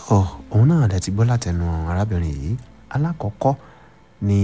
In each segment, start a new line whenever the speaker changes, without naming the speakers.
tó òun náà lẹ ti gbọ́ látẹnu arábìnrin yìí alákọ̀ọ́kọ́ ni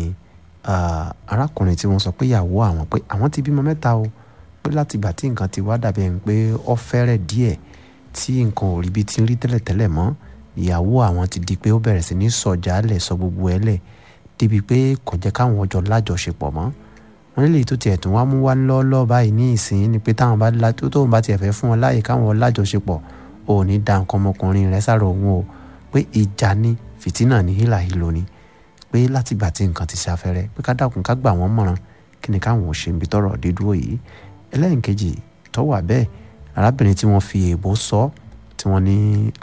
arákùnrin tí wọ́n sọ pé ìyàwó àwọn pé àwọn ti bímọ mẹ́ta o pé láti ìgbà tí nǹkan ti wá dàbí ẹni pé ó fẹ́rẹ̀ díẹ̀ tí nǹkan ò rí bí ti ń rí tẹ́lẹ̀tẹ́lẹ̀ mọ́ ìyàwó àwọn ti di pé ó bẹ̀rẹ̀ sí ní sọ̀jà lẹ̀ sọ gbogbo ẹ̀ lẹ̀ débi pé kò jẹ́ káwọn ọjọ́ lájọṣepọ̀ mọ́ wọn nílé tó tiẹ̀ tún wá mú wá lọ́ọ́lọ́ọ́ báyìí ní ìsìn ni pé táwọn bá tó tóun bá tiẹ̀ fẹ́ fún wọn láàyè káwọn lájọṣepọ̀ ò ní da nǹkan ọmọkùnrin rẹ̀ sára òun o pé ìjà ni fìtínà ní hílàhílo ni pé látìgbà tí nǹkan ti ṣàfẹ́rẹ́ pé ká dákun ká gbà wọ́n mọ̀ràn kí ni káwọn ò ṣe ibi tọ́rọ̀ dídúró yìí ẹlẹ́yìnkejì tó wà bẹ́ẹ̀ arábìnrin tí wọ́n fi èèbó sọ tí wọ́n ní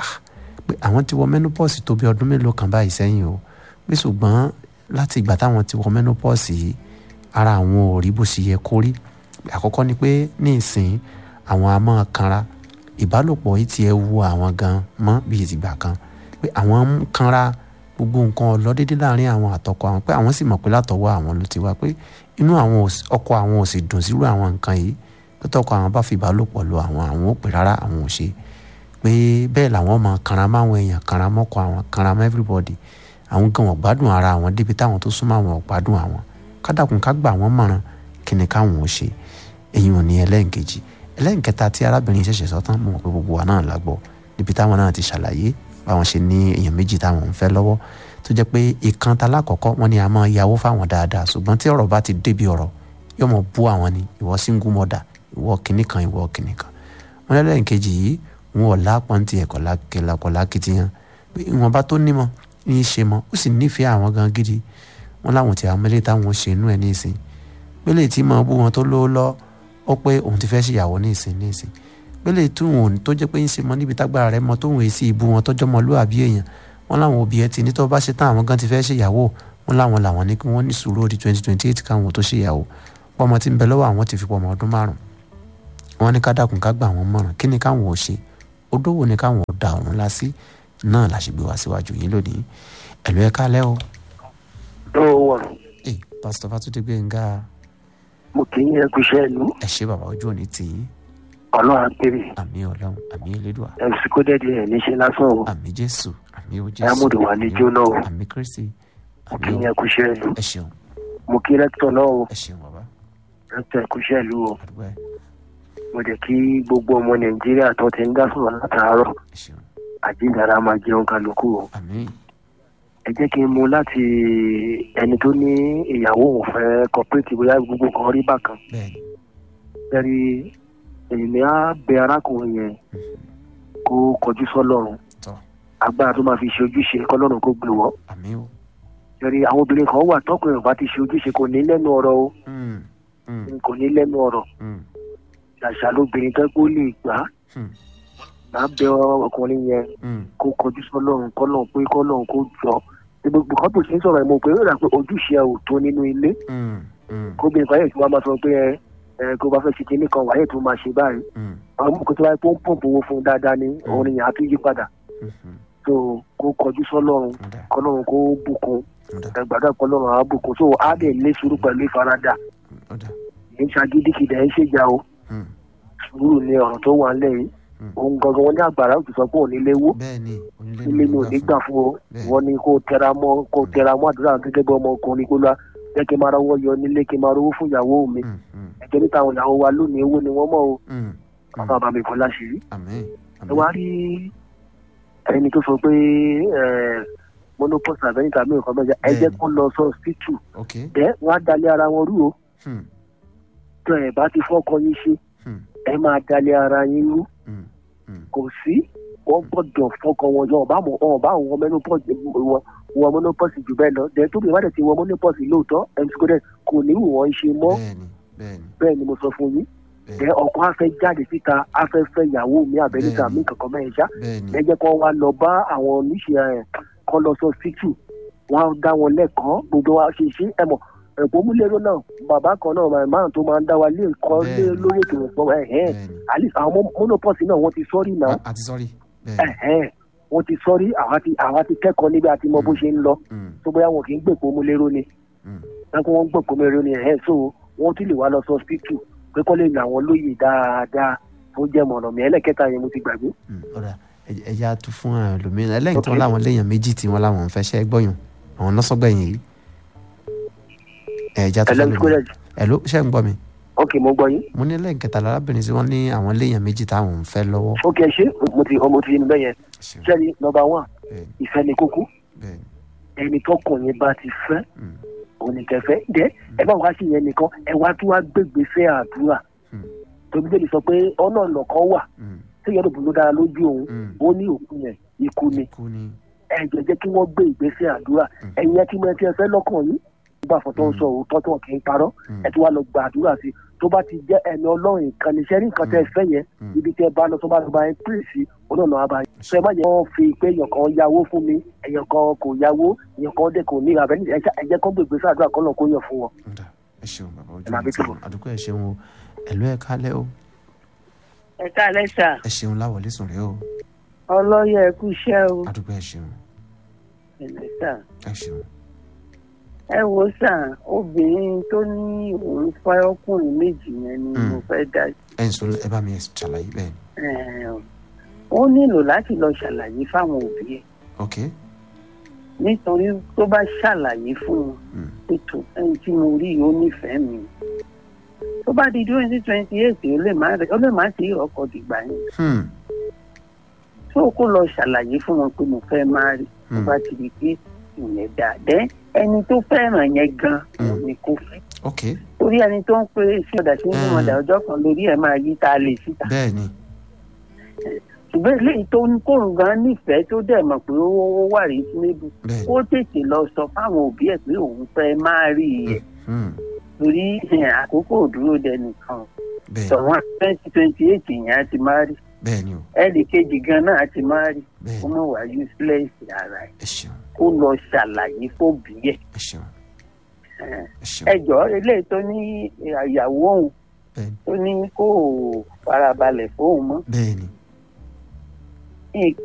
pé àwọn ti wọ menopause tó bí ọdún mélòó kan báyìí sẹ́yìn o pé ṣùgbọ́n láti ìgbà táwọn ti wọ menopause yìí ara àwọn ò rí bó ṣe yẹ kó rí àkọ́kọ́ ni pé ní ìsìn àwọn a máa kanra ìbálòpọ̀ yìí ti ẹ wu àwọn gan mọ́ bíi ìtìgbà kan pé àwọn ń kanra gbogbo nǹkan ọlọ́dédé láàrin àwọn àtọkọ àwọn pé àwọn sì mọ̀ pé látọwọ́ àwọn ló ti wá pé inú àwọn ọkọ àwọn ò sì dùn sírú àwọn nǹkan yìí pé tọkọ àwọn bá fi ìbálòpọ̀ lọ àwọn àwọn ò pè rárá àwọn ò ṣe pé bẹ́ẹ̀ làwọn máa kanra máwọn èèyàn kanra mọ́kọ àwọn kanra mọ́ everybody àwọn gan wọn gbádùn ara àwọn débi táwọn tó súnmọ́ àwọn ò gbádùn àwọn kádàkùn ká gbà wọ́n mọ̀ràn kí ni káwọn ò ṣe èyí ò ní ẹlẹ́ǹkejì ẹlẹ́ǹkẹta tí arábìnrin ṣẹ̀ṣẹ̀ sọ tán mo mọ̀ pé gbogbo wa náà la gbọ́ níbi táwọn náà ti ṣàlàyé báwọn ṣe ní èèyàn méjì táwọn ń fẹ́ lọ́wọ́ tó jẹ́ pé ìkan ta lákọ̀ọ́kọ́ wọn ni a máa yàwó fáwọn dáadáa ṣùgbọ́n tí ọ̀rọ̀ bá ti débi ọ̀rọ̀ yóò mọ̀ bú àwọn ni ìwọ single mother ìwọ kìnnì kan ìwọ kìnnì kan wọn lẹ́lẹ́ǹkejì yìí wọn ò lápọn ti ẹ̀kọ́ lákìtìyàn pé ìwọ̀n bá tó nímọ̀ ní í ṣe mọ́ ó sì nífẹ̀ẹ́ àwọn gan gidi wọn láwọn ti àwọn mẹ́lẹ́ táwọn ṣe inú ẹ̀ ní ìsìn pélé tí mọ̀ bú wọn tó lówó lọ ó pé òun ti fẹ́ ṣèyàwó ní ìsìn ní ìsìn pélé tí òun tó jẹ́ pé ń ṣe mọ́ níbi tágbára rẹ̀ mọ́ tóun èsì ìbú wọn tọ́jọ́ mọ́ lóàbí èèyàn wọn láwọn òbí ẹ ti ní tó bá ṣe tán àwọn gan ti fẹ́ ṣèyàwó wọn láwọn làwọn ní kí wọ́n ní sùúrù ó di twenty twenty eight káwọn tó ṣèyàwó pọ́mọ tí ń bẹ lọ́wọ́ àwọn ti fi pọ́mọ ọdún márùn wọn ní ká dákun ká gbà wọn mọ̀ràn kí ni káwọn ò ṣe odówó ni káwọn ò da ọ̀run lásì náà la ṣe gbé wá síwájú yín lónìí ẹ̀lú ẹ̀ kálẹ́ o.
tó wọ̀.
ẹ pásítọ̀ Fátúndé Gbénga.
mo kì í yẹ kú iṣẹ́ ìlú.
ẹ ṣe bàbá ojú òní tì í.
ọlọ́run àpèrè.
àmì ọlọ́run àmì elédùà.
ẹ sì kó dẹ́ẹ̀dẹ́ ẹ̀ níṣẹ́ lásán o.
àmì jésù àmì o jésù.
Diamond wà ní jóná o.
àmì kristi.
mo kì í yẹ kú iṣẹ́ ìlú.
ẹ ṣeun
mo kí rẹ́tọ̀ náà o.
ẹ ṣeun bàbá.
rẹ́tọ̀ ẹ̀kú iṣẹ́ ìlú o.
àdúgbò ẹ
mo jẹ́ kí gbogbo ọmọ nàìjíríà tó ti ń dá sọ̀rọ̀ látàárọ̀
ẹ ṣeun
àjíǹdàrà máa jẹun kálukú o.
àmì
ẹ jẹ́ kí n mú láti ẹni tó ní ìyàwó òun fẹ́ kọ́pẹ́tì bóyá gbogbo kan rí bákan.
bẹ́ẹ̀ni
bẹ́ẹ̀ni èmi á bẹ arákùnrin yẹn kó kọjú sọ́lọ́run
tọ́
agbára tó máa fi ṣe ojúṣe kọ́lọ́run kó gbé wọ́.
àmì o.
bẹ́ẹ̀ni àwọn obìnrin kan wà tọkùnrin ọba ti ṣe ojúṣe kò ní lẹ́nu ọ̀rọ̀ o
Mm, mm,
kò ní lẹ́nu ọ̀rọ̀
mm,
ṣàṣà lóbìnrin tó kó lè gbà
mm,
máa bẹ ọkùnrin yẹn
mm.
kó kọjú sọ́lọ́run kọ́lọ́run pé kọ́lọ́run kó jọ gbogbo kan tó ṣe ń sọ̀rọ̀ ẹ̀ mo pé ó rà pé ojúṣe ẹ̀ ò tó nínú ilé
Mm, mm,
kóbìnrin kan yẹn tí wọ́n máa sọ pé ẹ ẹ kó bá fẹ́ ṣe kinní kan wàá yẹ tó máa ṣe báyìí
mm,
àwọn ọmọ kan tó wáyé pé ó ń pọ̀npọ̀ owó fún un dáadáa ní òun ni yàrá tó yí padà
mhm.
tó kó kọjú sọ́lọ́run
Ọ̀dà,
kọ́lọ́run kó bùkún
ọ̀dà,
ẹgbàdá kọ́lọ́run á bùkún tó á dẹ̀ lé sùúrù pẹ̀lú ìfaradà
ọ̀dà.
kì í ṣagídíkìdá ẹ̀ ń ṣèjà o
Mm,
sùúrù ni ọ̀rọ̀ tó wà ńlẹ̀ yìí
Mm.
òun gangan wọn ní àgbàrá òtún sọ pé òun nílé wó
bẹ́ẹ̀ni onílé
ilé mi ò ní gbà fún o
Bẹ́ẹ̀.
wọ́n ní kó tẹra mọ́ kó tẹra mọ́ àdúrà gẹ́gẹ́ bí ọmọkùnrin kó lọ jẹ́ kí n máa rọwọ́ yọ nílé kí n máa rówó fún ìyàwó mi
Mm, mm,
ẹ̀jẹ̀ níta àwọn ìyàwó wa lónìí owó ni wọ́n mọ̀ o
mm, mm.
bàbá bàbá mi kọ́ láṣìírí.
àmín
ẹ
àmín
wá rí ẹni tó sọ pé monopause àbẹ́yìn tàbí nǹkan mẹ́jọ ẹ jẹ́
Bẹ́ẹ̀ni.
kó lọ sọ hospital
ok
ẹ wọ́n á dalẹ̀ ara wọn rú o
Hmm,
tó ẹ bá ti fọ́kọ yín ṣe
hmm,
ẹ máa dalẹ̀ ara yín rú
hmm, hmm.
kò sí wọ́n gbọ́dọ̀ fọ́kọ wọn jọ ọba mọ̀ ọba àwọn menopause wọ wọ monopause jù bẹ́ẹ̀ lọ dẹ̀ tóbi ìwádìí ti wọ monopause lóòótọ́ mc godẹ kò ní wù wọ́n ṣe mọ́
bẹ́ẹ̀ni bẹ́ẹ̀ni
bẹ́ẹ̀ ni mo sọ fún yín
bẹ́ẹ̀ni
dẹ̀ ọkọ afẹ́ jáde síta afẹ́ fẹ́ ìyàwó mi àbẹ́níta
Bẹ́ẹ̀ni.
mi kankan mẹ́rin ṣá
bẹ́ẹ̀ni
ẹ jẹ́ kó wá lọ bá àwọn oníṣẹ́ ẹ̀ kọ́ lọ sọ síkì wọ́n á dá wọn lẹ́kọ̀ọ́ gbogbo wa ṣe ṣe ẹ mọ̀ ẹ̀kọ́ múlẹ́rọ náà bàbá kan náà màá máa tó máa ń dá wa lé nǹkan lé
Bẹ́ẹ̀ni.
lórí ètò ìpọ́n ẹ̀ ẹ̀
bẹ́ẹ̀ni
àlè àwọn monopause náà wọ́n ti sọ́rí náà
A- àti sọ́rí bẹ́ẹ̀ni
ẹ̀hẹ́n wọ́n ti sọ́rí àwa ti àwa ti kẹ́kọ̀ọ́ níbi àti mọ bó ṣe ń lọ
Mm,
tó bóyá wọn kì í gbèpò mu lérò ni
mm.
ẹ̀kọ́ wọn gbèpò mu lérò ni ẹ̀hẹ́n so wọ́n ti lè wá lọ sọ hospital pé kọ́ lè ní àwọn lóye dáadáa tó jẹ́ mọ̀nà mi ẹlẹ́kẹta yẹn mo ti gbàgbé.
Mm, ọ̀dà ẹ- ẹja tún fún ẹlòmíràn ẹlẹ́yìn tí wọ́n
Ok.
láwọn léèyàn méjì tí wọ́n láwọn ń fẹ́ ṣẹ́ gbọ́yàn àwọn lọ́sọ̀gbẹ̀yìn yìí ẹja tún fún
ẹlẹ́mi
ẹlòmíràn
kúrẹ́jì
ẹ ló ṣe ń gbọ́ mi
ok mo gbọ́ yín
mo ní lẹ́yìn kẹta lárábìnrin tí wọ́n ní àwọn léèyàn méjì táwọn ń fẹ́ lọ́wọ́
ok ṣé mo ti mo ti yin bẹ́ẹ̀ yẹn
Ṣeun.
sẹ́ni nọmba one
bẹ́ẹ̀ni
ìfẹ́ ni kókó
bẹ́ẹ̀ni
ẹni tọkùnrin bá ti fẹ́
mm,
oníkẹfẹ́ dẹ́ ẹ bá wá sí yẹn nìkan ẹ wá tún wá gbégbé fẹ́ àdúrà
mm,
tóbi délé sọ pé ọ̀nà ọ̀nà kan wà
mm,
tí yẹn lóbun ló dára lójú òun
mm.
ó ní òkú yẹn ikú ni
kú ni
ẹ jẹ́ jẹ́ kí wọ́n gbé ìgbésẹ̀ àdúrà
Mm.
ẹ̀yin ẹ ti mọ ẹ ti ẹ fẹ́ lọ́kàn yín nígbà fún tó ń
Mm.
sọ òótọ́ tó kì í parọ́
Mm,
ẹ ti wá lọ gba àdúrà sí tó bá ti jẹ́ ẹni ọlọ́run nǹkan ní sẹ́rí nǹkan tẹ́ ẹ fẹ́ yẹn
mm.
ibi tẹ́ ẹ bá lọ tó bá lọ bá yẹn pín sí olóòlù àbá yẹn sọ ẹ má yẹ wọ́n fi pé èèyàn kan yáwó fún mi èèyàn kan kò yáwó èèyàn kan dẹ̀ kò ní ìràbẹ́ ẹ jẹ́ kó gbègbè sí àdúrà kọ́nà kó yàn fún wọn.
Ọ̀dà, ẹ ṣeun bàbá ojú
Ẹ máa
mi
bí
ti
tó.
wọn àdúgbò ẹ ṣeun o ẹ̀lú ẹ̀ kálẹ̀ o
ẹ káalẹ́ sà
ẹ ṣeun láwọlé sùn rẹ o
ọlọ́yẹ ẹ kú iṣẹ́ o
àdúgbò ẹ ṣeun
ẹ̀lẹ́ sà
ẹ ṣeun
ẹ wo sà obìnrin tó ní òun fẹ́ ọkùnrin méjì yẹn ni
Mm.
mo fẹ́ dá
ẹ ń sọ ẹ bá mi ṣàlàyé bẹ́ẹ̀ ni
ẹ̀, ó nílò láti lọ ṣàlàyé fáwọn òbí ẹ̀
ok
nítorí tó bá ṣàlàyé fún wọn
mm,
ètò ẹni tí mo rí yìí ó nífẹ̀ẹ́ mi tó bá di twenty twenty eight ó lè má ó lè má sí ọkọ̀ dìgbà yẹn
hmm,
tó kó lọ ṣàlàyé fún wọn pé mo fẹ́ máa rí tó
hmm,
bá ti di pé ìyẹn dà dẹ́ ẹni tó fẹ́ràn yẹn gan
Mm.
òun ni kò fẹ́
ok
torí ẹni tó ń pe sí ọ̀dà sí ní
Mm.
ọ̀dà ọjọ́ kan lórí ẹ̀ máa yí tá a lè síta
bẹ́ẹ̀ ni
ṣùgbọ́n eléyìí tó ń kóun gan nífẹ̀ẹ́ tó dẹ̀ mọ̀ pé ó ó wà rí sínébu
bẹ́ẹ̀ ni
kó tètè lọ sọ fáwọn òbí ẹ̀ pé òun fẹ́ máa rí i ẹ̀
hmm,
torí ẹ̀, àkókò ò dúró dẹnìkan
bẹ́ẹ̀ ni
tọ̀wọ́n twenty twenty eight yẹn á ti máa rí
bẹ́ẹ̀ ni o
ẹnì kejì gan náà á ti máa rí
bẹ́ẹ̀
kó
ni
mọ̀ wá useless ara ẹ̀
ẹ ṣeun
kó lọ ṣàlàyé fóbi ẹ̀
ẹ ṣeun
ẹ̀.
ẹ ṣeun
ẹjọ́ eléyìí tó ní ìyàwó òun
bẹ́ẹ̀ ni
tó ní kó farabalẹ̀ fóun mọ́
bẹ́ẹ̀ ni